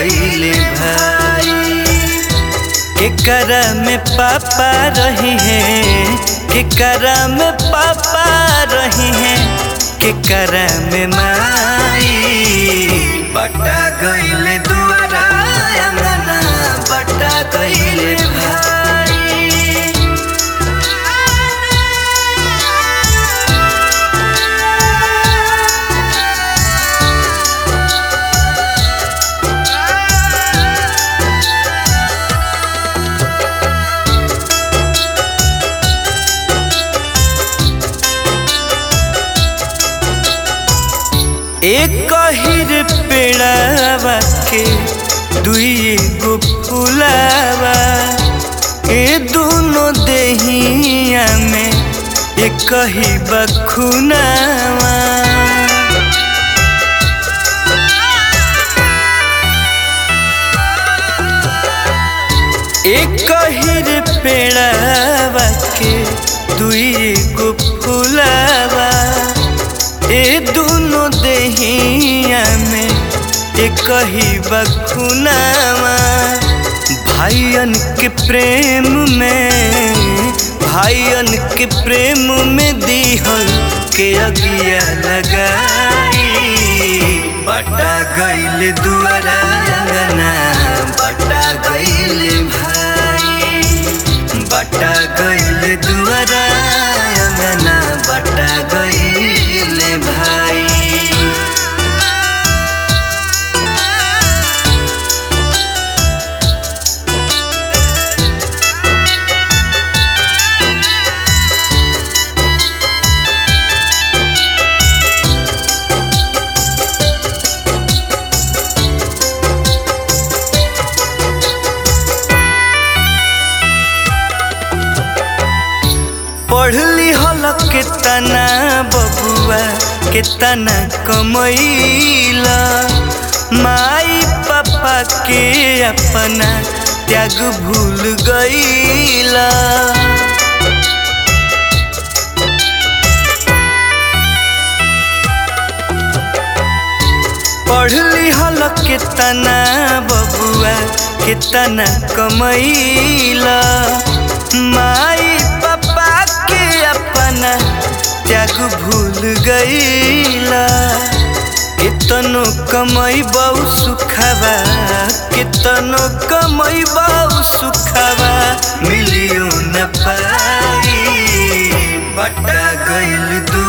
गईले भाई केकरा में पापा रही हैं केकरा में पापा रही हैं केकरा में माई बटा गईले दुआरा अंगना बटा गईले भाई एक हिर पेड़ावा के दुई गो फुलावा ए दोनों देहिया में एक ही बखुनावा एक हिर पेड़ावा के दुई गो फुलावा ए दोनों देहिया में एक ही बखुनावा भाइयन के प्रेम में भाइयन के प्रेम में दीहल के अगिया लगाई बटा गईल दुआरा अंगना बटा गईल भाई बटा गईल दुआरा अंगना बटा गईल भाई पढ़ली हल के तना बबुआ के तना कमैला माई पापा के अपना त्याग भूल गईला पढ़ली हल के तना बबुआ के तना कमैला माई पापा के अपना त्याग भूल गईला कितनो कमई बहु सुखावा कितनो कमई बहु सुखावा मिलियो न पाई बटा गईल दू